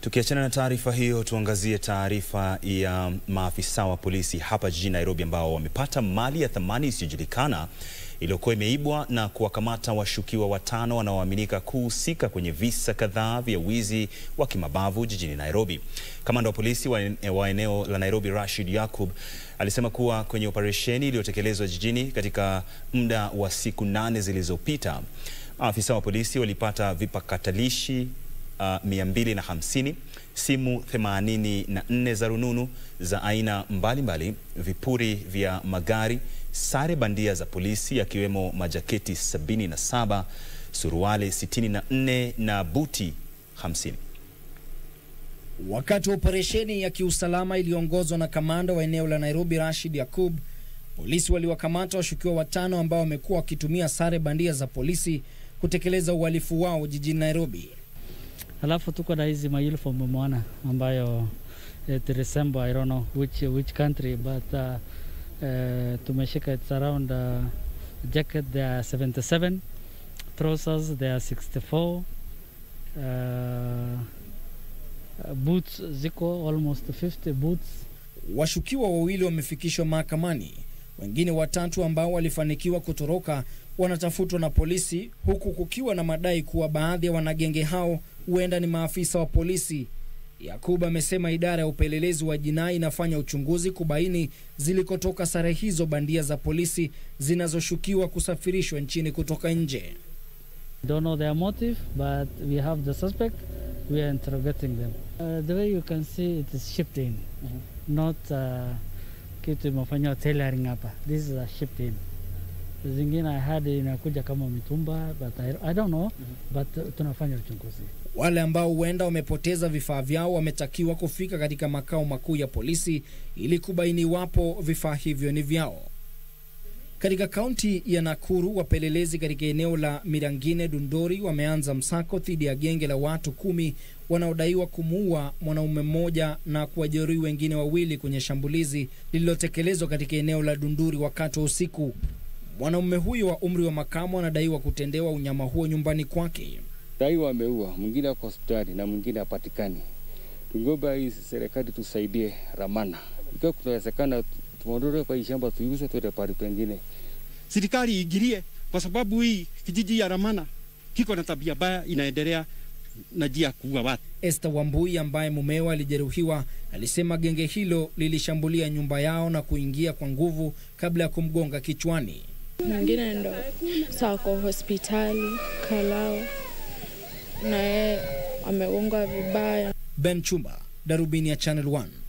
Tukiachana na taarifa hiyo, tuangazie taarifa ya maafisa wa polisi hapa jijini Nairobi ambao wamepata mali ya thamani isiyojulikana iliyokuwa imeibwa na kuwakamata washukiwa watano wanaoaminika kuhusika kwenye visa kadhaa vya wizi wa kimabavu jijini Nairobi. Kamanda wa polisi wa eneo la Nairobi, Rashid Yakub, alisema kuwa kwenye operesheni iliyotekelezwa jijini katika muda wa siku nane zilizopita, maafisa wa polisi walipata vipakatalishi Uh, 250, simu 84 za rununu za aina mbalimbali mbali, vipuri vya magari, sare bandia za polisi yakiwemo majaketi 77, suruali 64 na buti 50. Wakati wa operesheni ya kiusalama iliyoongozwa na kamanda wa eneo la Nairobi Rashid Yakub, polisi waliwakamata washukiwa watano ambao wamekuwa wakitumia sare bandia za polisi kutekeleza uhalifu wao jijini Nairobi. Alafu tuko na hizi mauniform umeona, ambayo it resemble I don't know which which country but uh, uh, tumeshika it's around uh, jacket they are 77 trousers they are 64 uh, boots ziko almost 50 boots. Washukiwa wawili wamefikishwa mahakamani, wengine watatu ambao walifanikiwa kutoroka wanatafutwa na polisi, huku kukiwa na madai kuwa baadhi ya wanagenge hao huenda ni maafisa wa polisi. Yakub amesema idara ya upelelezi wa jinai inafanya uchunguzi kubaini zilikotoka sare hizo bandia za polisi zinazoshukiwa kusafirishwa nchini kutoka nje. Don't know their motive but we have the suspect we are interrogating them uh, the way you can see it is shipped in mm -hmm. not uh, kitu imefanywa tailoring hapa this is a shipped in zingine I had inakuja kama mitumba but I, I don't know mm -hmm. but uh, tunafanya uchunguzi. Wale ambao huenda wamepoteza vifaa vyao wametakiwa kufika katika makao makuu ya polisi ili kubaini iwapo vifaa hivyo ni vyao. Katika kaunti ya Nakuru, wapelelezi katika eneo la Mirangine Dundori wameanza msako dhidi ya genge la watu kumi wanaodaiwa kumuua mwanaume mmoja na kuwajeruhi wengine wawili kwenye shambulizi lililotekelezwa katika eneo la Dunduri wakati wa usiku. Mwanaume huyo wa umri wa makamo anadaiwa kutendewa unyama huo nyumbani kwake. Daiwa ameua mwingine, ako hospitali na mwingine hapatikani. Tungeomba hii serikali tusaidie Ramana, ikiwa kunawezekana tuondoke kwa hii shamba tuiuze, tuende pahali pengine. Serikali iingilie, kwa sababu hii kijiji ya Ramana kiko na tabia baya, inaendelea na njia ya kuua watu. Esther Wambui ambaye mumewe alijeruhiwa alisema genge hilo lilishambulia nyumba yao na kuingia kwa nguvu kabla ya kumgonga kichwani. Mwingine ndo sako hospitali Kalao na yeye amegongwa vibaya. Ben Chumba, Darubini ya Channel 1.